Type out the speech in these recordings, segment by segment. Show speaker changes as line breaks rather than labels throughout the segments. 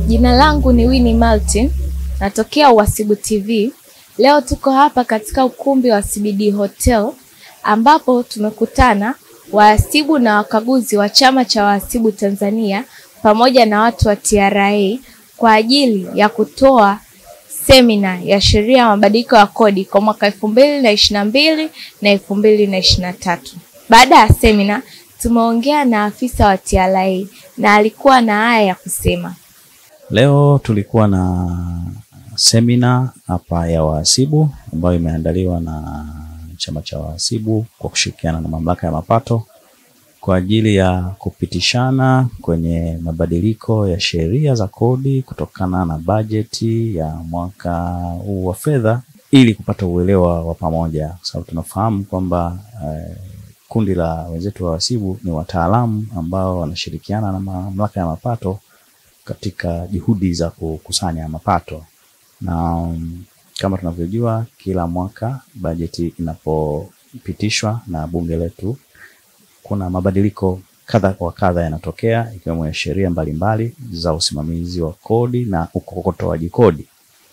Jina langu ni Winnie Martin, natokea Uhasibu TV. Leo tuko hapa katika ukumbi wa CBD Hotel ambapo tumekutana wahasibu na wakaguzi wa Chama cha Wahasibu Tanzania pamoja na watu wa TRA kwa ajili ya kutoa semina ya sheria ya mabadiliko ya kodi kwa mwaka elfu mbili na ishirini na mbili na elfu mbili na ishirini na tatu. Baada ya semina tumeongea na afisa wa TRA na alikuwa na haya ya kusema.
Leo tulikuwa na semina hapa ya wahasibu ambayo imeandaliwa na chama cha wahasibu kwa kushirikiana na mamlaka ya mapato kwa ajili ya kupitishana kwenye mabadiliko ya sheria za kodi kutokana na bajeti ya mwaka huu wa fedha ili kupata uelewa wa pamoja, kwa sababu tunafahamu kwamba eh, kundi la wenzetu wa wahasibu ni wataalamu ambao wanashirikiana na mamlaka ya mapato katika juhudi za kukusanya mapato na um, kama tunavyojua kila mwaka bajeti inapopitishwa na bunge letu kuna mabadiliko kadha wa kadha yanatokea ikiwemo ya sheria mbalimbali za usimamizi wa kodi na ukokotoaji kodi.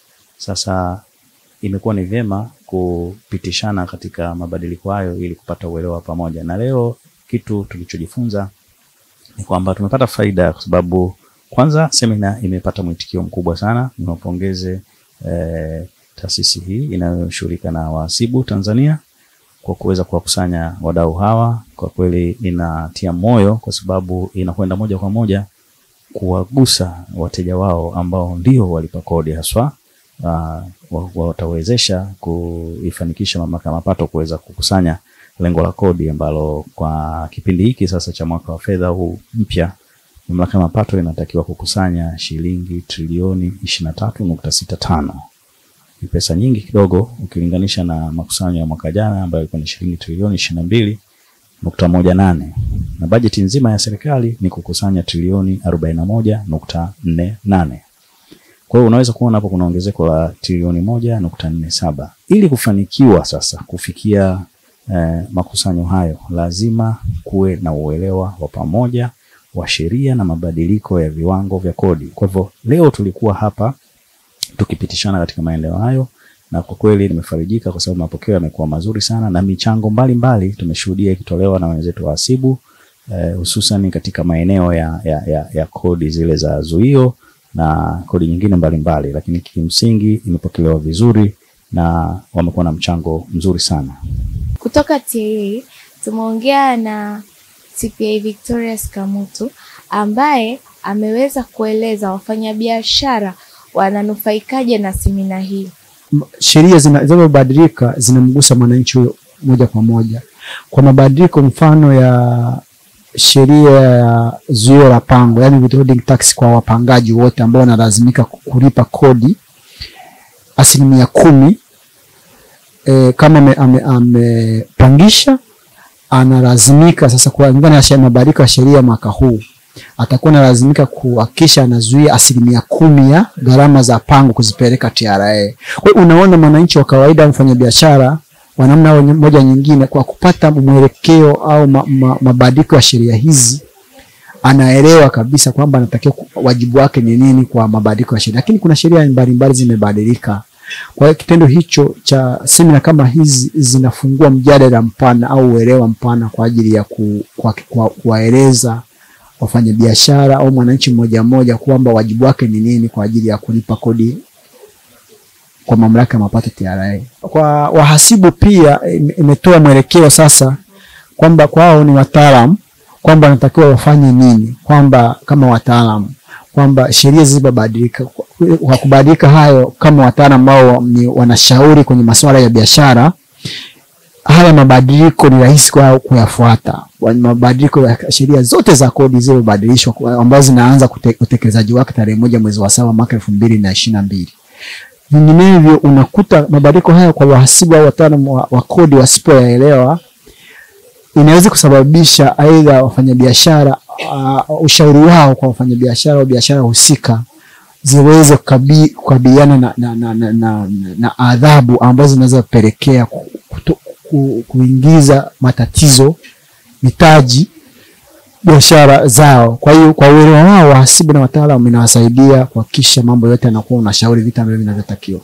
Sasa imekuwa ni vyema kupitishana katika mabadiliko hayo ili kupata uelewa pamoja, na leo kitu tulichojifunza ni kwamba tumepata faida kwa sababu kwanza semina imepata mwitikio mkubwa sana. Niwapongeze eh, taasisi hii inayoshughulika na wahasibu Tanzania kwa kuweza kuwakusanya wadau hawa. Kwa kweli inatia moyo, kwa sababu inakwenda moja kwa moja kuwagusa wateja wao ambao ndio walipa kodi haswa. Uh, watawezesha kuifanikisha mamlaka ya mapato kuweza kukusanya lengo la kodi ambalo kwa kipindi hiki sasa cha mwaka wa fedha huu mpya mamlaka ya mapato inatakiwa kukusanya shilingi trilioni ishirini na tatu nukta sita tano. Ni pesa nyingi kidogo ukilinganisha na makusanyo ya mwaka jana ambayo ilikuwa ni shilingi trilioni ishirini na mbili nukta moja nane na bajeti nzima ya serikali ni kukusanya trilioni arobaini na moja nukta nne nane. Kwa hiyo unaweza kuona hapo kuna ongezeko la trilioni moja nukta nne saba. Ili kufanikiwa sasa kufikia eh, makusanyo hayo lazima kuwe na uelewa wa pamoja wa sheria na mabadiliko ya viwango vya kodi. Kwa hivyo leo tulikuwa hapa tukipitishana katika maeneo hayo, na kwa kweli nimefarijika kwa sababu mapokeo yamekuwa mazuri sana na michango mbalimbali tumeshuhudia ikitolewa na wenzetu wahasibu hususan eh, katika maeneo ya, ya, ya, ya kodi zile za zuio na kodi nyingine mbalimbali mbali, lakini kimsingi imepokelewa vizuri na wamekuwa na mchango mzuri sana.
Kutoka TRA tumeongea na CPA Victorious Kamutu ambaye ameweza kueleza wafanyabiashara wananufaikaje na semina hii.
Sheria zinazobadilika zinamgusa mwananchi huyo moja kwa moja. Kwa mabadiliko mfano ya sheria ya zuio la pango, yani withholding tax kwa wapangaji wote ambao wanalazimika kulipa kodi asilimia kumi e, kama amepangisha ame, analazimika sasa kulingana na mabadiliko ya sheria mwaka huu atakuwa analazimika kuhakikisha anazuia asilimia kumi ya gharama za pango kuzipeleka TRA. Kwa hiyo unaona, mwananchi wa kawaida, mfanyabiashara wa namna moja nyingine, kwa kupata mwelekeo au ma, ma, mabadiliko ya sheria hizi anaelewa kabisa kwamba anatakiwa wajibu wake ni nini kwa mabadiliko ya sheria, lakini kuna sheria mbalimbali zimebadilika. Kwa hiyo kitendo hicho cha semina kama hizi zinafungua mjadala mpana au uelewa mpana kwa ajili ya kuwaeleza ku, wafanyabiashara au mwananchi mmoja mmoja kwamba wajibu wake ni nini kwa ajili ya kulipa kodi kwa mamlaka ya mapato TRA. Kwa wahasibu pia imetoa mwelekeo sasa kwamba kwao ni wataalamu, kwamba wanatakiwa wafanye nini, kwamba kama wataalamu kwamba sheria zilizobadilika kwa kubadilika hayo, kama wataalamu ambao ni wanashauri kwenye masuala ya biashara, haya mabadiliko ni rahisi kwao kuyafuata. Mabadiliko ya sheria zote za kodi zilizobadilishwa ambazo zinaanza utekelezaji wake tarehe moja mwezi wa saba mwaka elfu mbili na ishirini na mbili. Vinginevyo unakuta mabadiliko haya kwa wahasibu au wataalamu wa, wa kodi wasipoyaelewa, inaweza kusababisha aidha wafanyabiashara uh, ushauri wao kwa wafanyabiashara au biashara husika ziweze kukabiliana na, na, na, na, na, na adhabu ambazo zinaweza kupelekea ku, ku, kuingiza matatizo mitaji biashara zao. Kwa hiyo kwa uelewa wao wahasibu na wataalamu inawasaidia kuhakikisha mambo yote yanakuwa unashauri vitu ambavyo vinavyotakiwa.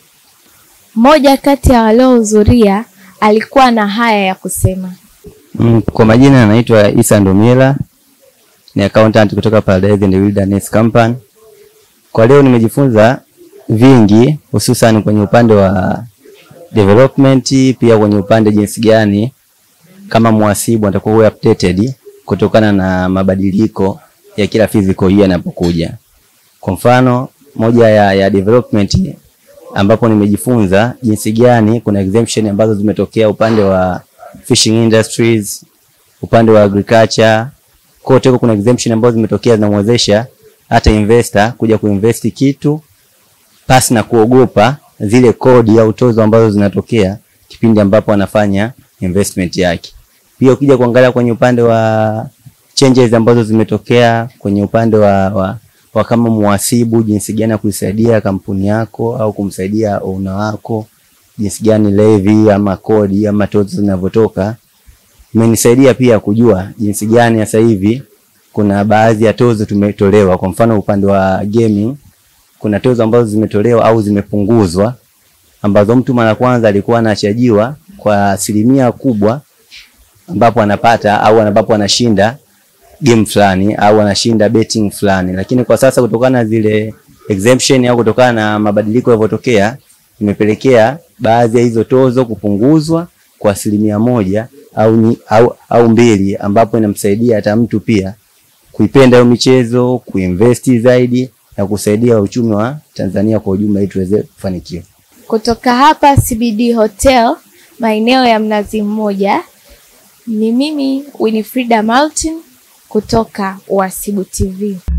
Mmoja kati ya waliohudhuria alikuwa na haya ya kusema.
Mm, kwa majina anaitwa Isa Ndomila, ni accountant kutoka Paradise and Wilderness Company. Kwa leo nimejifunza vingi hususan kwenye upande wa development, pia kwenye upande jinsi gani kama mhasibu atakuwa uwe updated kutokana na mabadiliko ya kila physical year yanapokuja. Kwa mfano moja ya, ya development ambapo nimejifunza jinsi gani kuna exemption ambazo zimetokea upande wa fishing industries, upande wa agriculture, kote huko kuna exemption ambazo zimetokea zinamwezesha hata investor kuja kuinvest kitu pasi na kuogopa zile kodi au tozo ambazo zinatokea kipindi ambapo anafanya investment yake. Pia ukija kuangalia kwenye upande wa changes ambazo zimetokea kwenye upande wa, wa, wa kama muhasibu, jinsi gani ya kuisaidia kampuni yako au kumsaidia owner wako, jinsi gani levy ama kodi ama tozo zinavyotoka. Imenisaidia pia kujua jinsi gani sasa hivi kuna baadhi ya tozo tumetolewa. Kwa mfano upande wa gaming kuna tozo ambazo zimetolewa au zimepunguzwa ambazo mtu mara kwanza alikuwa anachajiwa kwa asilimia kubwa ambapo anapata au ambapo anashinda game fulani au anashinda betting fulani, lakini kwa sasa kutokana na zile exemption au kutokana na mabadiliko yalivyotokea imepelekea baadhi ya hizo tozo kupunguzwa kwa asilimia moja au, ni- au, au mbili ambapo inamsaidia hata mtu pia kuipenda hiyo michezo, kuinvesti zaidi na kusaidia uchumi wa Tanzania kwa ujumla ili tuweze kufanikiwa.
Kutoka hapa CBD Hotel maeneo ya Mnazi Mmoja, ni mimi Winifrida Martin kutoka Uhasibu TV.